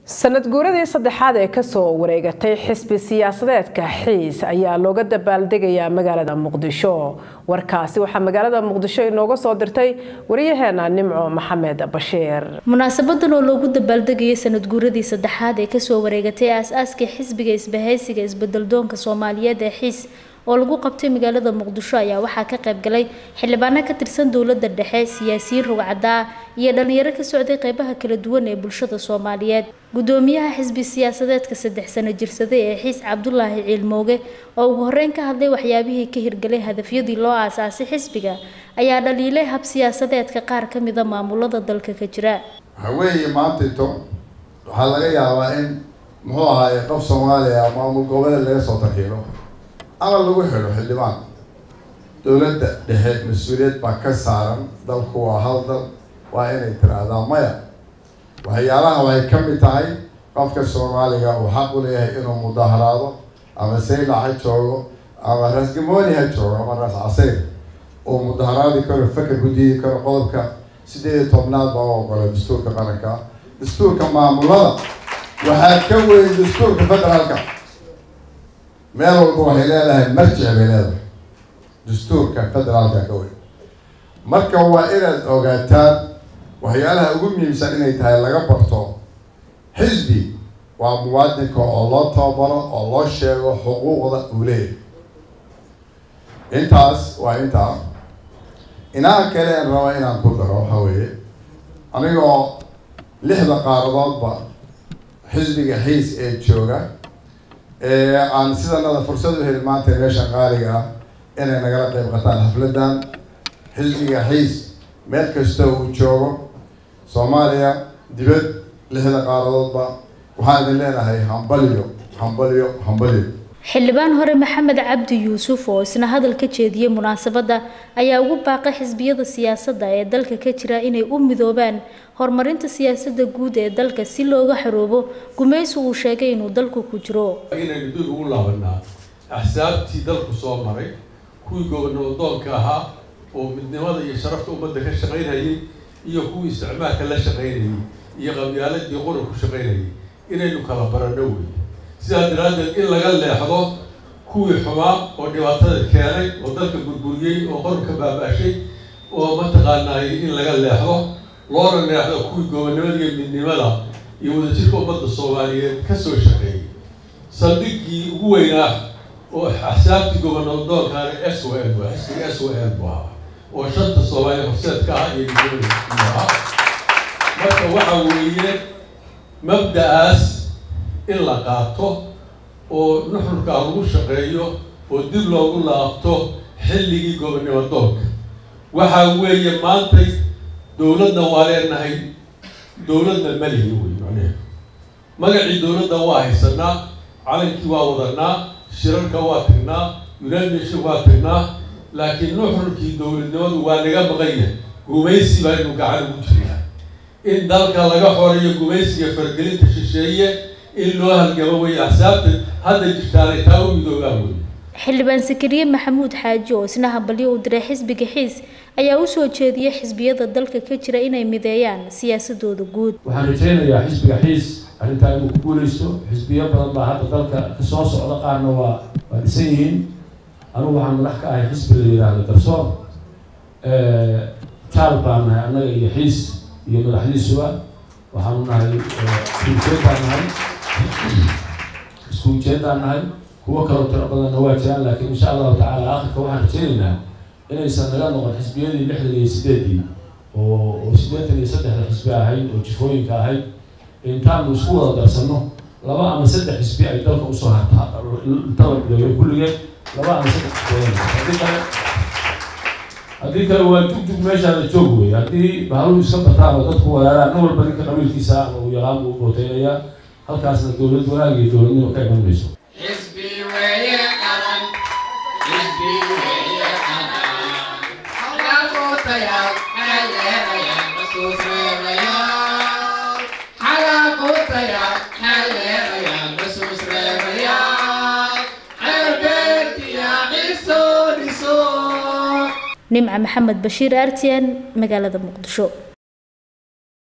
sanad guuradii saddexaad ee kasoo wareegatay xisbi siyaasadeedka xiis ayaa looga dabaaldegayaa magaalada muqdisho warkaasi waxaa magaalada muqdisho inooga soo dirtay wariyaheena nimco maxamed bashiir munaasabadan oo loogu dabaaldegayay sanad guuradii saddexaad ee kasoo wareegatay aas-aaskii xisbiga isbahaysiga isbedeldoonka soomaaliyeed ee xiis oo lagu qabtay magaalada muqdisho ayaa waxaa ka qayb galay xildhibaano ka tirsan dowladda dhexe siyaasiyiin rugcadda ah iyo dhalinyaro ka socday qeybaha kala duwan ee bulshada soomaaliyeed gudoomiyaha xisbi siyaasadeedka saddex sano jirsaday ee xiis cabdulaahi ciilmooge oo ugu horeyn ka hadlay waxyaabihii ka hirgalay hadafyadii loo aasaasay xisbiga ayaa dhaliilay hab siyaasadeedka qaar ka mida maamulada dalka ka jira waxa weeye maantayto waxaa laga yaabaa in muxuu ahaaye qof soomaaliya maamul goboleed laga soo tarxiilo ama lagu xidho xildhibaan dowladda dhexe mas-uuliyad baa ka saaran dalku waa hal dal waa inay tiraahdaa maya waxyaalaha waxay ka mid tahay qofka soomaaliga uu xaq u leeyahay inuu mudaharaado ama sayla ha joogo ama rasgamooni ha joogo ama ras casayr uu mudaharaadi karo faker ku diidi karo qodobka sideed iyo tobnaad baa u ogola dastuurka qaranka dastuurka maamulada waxaa ka weyn dastuurka federaalka meel walba waxay leedahay marjic bay leedahay dastuurka federaalka ka weyn marka waa inaad ogaataan waxyaalaha ugu muhiimsan inay tahay laga barto xisbi waa muwaadinka oo loo tababaro oo loo sheego xuquuqda uu leeyahay intaas waa intaa inaha kale aan raba inaan ku daro waxa weeye anigoo lixda qaaradoodba xisbiga xiis ee jooga aan sidanada fursad u helin maanta meesha qaaliga ah inay nagala qeyb qataan xafladan xisbiga xiis meel kasta uu joogo soomaaliya dibad lixda qaaradoodba waxaan idin leenahay hambalyo hambalyo hambalyo xildhibaan hore maxamed cabdi yuusuf oo isna hadal ka jeediyey munaasabadda ayaa ugu baaqay xisbiyada siyaasadda ee dalka ka jira inay u midoobaan horumarinta siyaasadda guud ee dalka si looga xaroobo gumaysi uu sheegay inuu dalku ku jiro inaynu dib ugu laabanaa axsaabtii dalku soo maray kuwii gobonoodoonka ahaa oo midnimada iyo sharafta ummadda ka shaqaynayay iyo kuwii isticmaalka la shaqaynayay iyo qabyaaladii qura ku shaqaynayay inaynu kala baranno wey sidaa daraaddeed in laga leexdo kuwii xumaa oo dhibaatada keenay oo dalka burburiyey oo qorka baaba-shay oo mataqaanaayay in laga leexdo loona leexdo kuwii gobonnimada iyo midnimada iyo wadajirka ummadda soomaaliyeed kasoo shaqeeyay saldhiggii ugu weynaa oo axsaabtii gobonoodoonkaana s o l xisbiga s o l bu ahaa oo shanta soomaaliya horseedka ah iyo midnimada ahaa marka waxa weeye mabda-aas in la qaato oo nuxurkaa lagu shaqeeyo oo dib loogu laabto xilligii gobonnimo doonka waxaa weeye maantay dowladna waa leenahay dowladna malihi wey macnehe magacii dowladda waa haysanaa calankii waa wadanaa shirarka waa tagnaa united nation waa tagnaa laakiin nuxurkii dowladnimadu waa naga maqanya gumaysi baa inu gacan ugu jiraa in dalka laga xoreeyo gumaysiga fargelinta shisheeye in loo halgamo wey axsaabta hadda jirtaanay taa u midoobaan wey xildhibaan sakariye maxamuud xaaji oo isna hambalyo u diray xisbiga xiis ayaa usoo jeediyay xisbiyada dalka ka jira inay mideeyaan siyaasadooda guud waxaan rajaynayaa xisbiga xiis arrintaa inuu ku guuleysto xisbiyo badan baa hadda dalka kasoo socda qaarna waa waa dhisan yihiin anugu waxaan madax ka ahay xisbi la yidhaahdo garsoor jaal baan nahay annaga iyo xiis iyo madaxdiisuba waxaanu nahay iskuujeedaan nahay isku ujeedaan nahay kuwo kaloo tiro badanna waa jiraan laakiin insha allahu tacaala akhirka waxaan rajaynaynaa inaysan naga noqon xisbiyadii lixdan iyo sideedii oo oo siddeetan iyo saddexda xisbi ahayd oo jifooyinka ahayd intaanu isku wada darsano laba ama saddex xisbi ay dalka usoo hartaa inta la bileeyo kulligeed laba ama saddex xisbi haddii kale haddii kale waa jugjug meeshaada joog wey haddii bahaluhu iska bataan oo dadku wadaadaan nin walba ninka qabiilkiisa ama uu yaqaan buu booteynayaa halkaasna dowlad wanaag iyo dowladnimo ka iman mayso nimca maxamed bashiir artian magaalada muqdisho